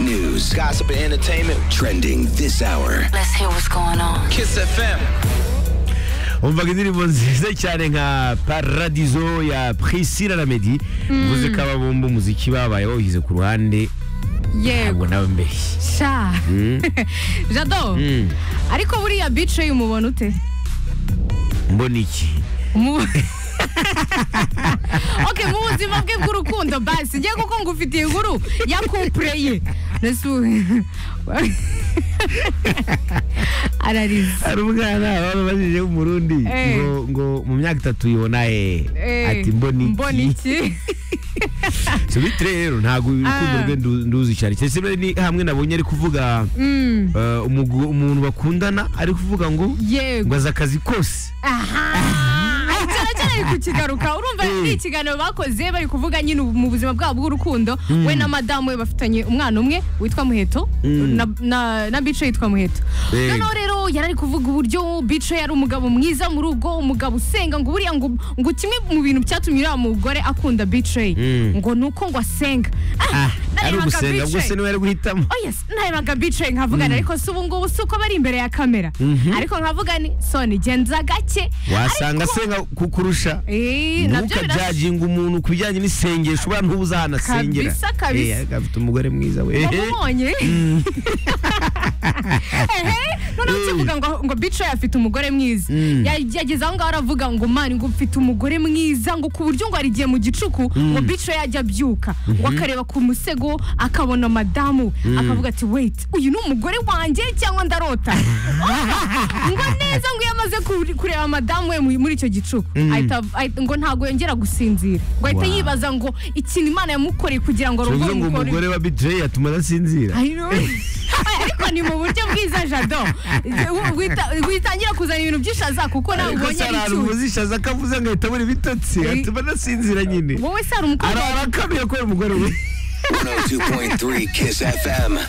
news, gossip, and entertainment trending this hour. Let's hear what's going on. Kiss FM. umvaga indirimbo nziza cyane nka paradizo ya priscilla ramedi mvuze ko aba bombi umuziki babayeho bishyize ku ruhande yego ntabwo nawe mbeshye sha jado Mm. ariko buriya bicaye umubona ute mbona iki Mu- okay mu buzima bwe bw'urukundo basi njye kuko ngufitiye inkuru ya couple ye Nasu- ararize hari umwana babajije w'umurundi Eh. ngo ngo mu myaka itatu yibona he ati mbona iki mbona iki si bitire rero ntabwo urukundo Ah. rwe ndu- nduzi cyane cyane se ni hamwe nabonye ari kuvuga Mm, eh, umugu- umuntu bakundana ari kuvuga ngo ngo yego azi akazi kose aha cyane cyane ari kukigaruka urumva Mm. ari ikiganiro bakoze bari kuvuga nyine mu buzima bwabo bw'urukundo we na madamu we bafitanye umwana umwe witwa muheto Mm. na- na- na bice yitwa muheto Eh. noneho rero yari ari kuvuga uburyo bice yari umugabo mwiza mu rugo umugabo usenga ngo buriya ngo ngo kimwe mu bintu byatumye uriya mugore akunda bice Mm. ngo ni uko ngo asenga Ah, ari narebaga ugusenga ubwo Bice. se niwe ari guhitamo Oh yes, narebaga bicaye nkavugana ariko si ubu ngubu si uko bari imbere ya kamera ariko nkavuga ni soni genza gake wasanga Ariko- asenga kukurusha Eh, nabyo birashoboka ntukajajinga umuntu ku bijyanye n'isengesho uriya ntubuze ahantu asengera Kabisa, kabisa. Eh, afite umugore mwiza we wamubonye ehe noneho ukivuga ngo ngo bicaye afite umugore mwiza Mm. Ya- yageze aho ngaho aravuga ngo mani ngo mfite umugore mwiza ngo ku buryo ngo hari igihe mu gicuku ngo bicaye ajya abyuka ngo akareba ku musego akabona madamu we akavuga ati wait uyu ni umugore wanjye cyangwa ndarota ngo neza ngo iyo amaze kure- kureba madamu we mu- muri icyo gicuku ahita- ahita- ngo ntabwo yongera gusinzira ngo ahita Wow. yibaza ngo ikintu imana yamukoreye kugira ngo tuvuze arongore ngo umugore umugore wa bidre yatuma adasinzira I know. ariko ni mu buryo bwiza jado Wita- witangira kuzana ibintu by'ishaza kuko nawe ariko ubonye se ari hari ahantu icyuzi umuzishaza akavuze ngo ahita abura ibitotsi Eh. atuma adasinzira nyine wowe se hari umukobwa arakamye ko ari umugore we 102.3 Kiss FM.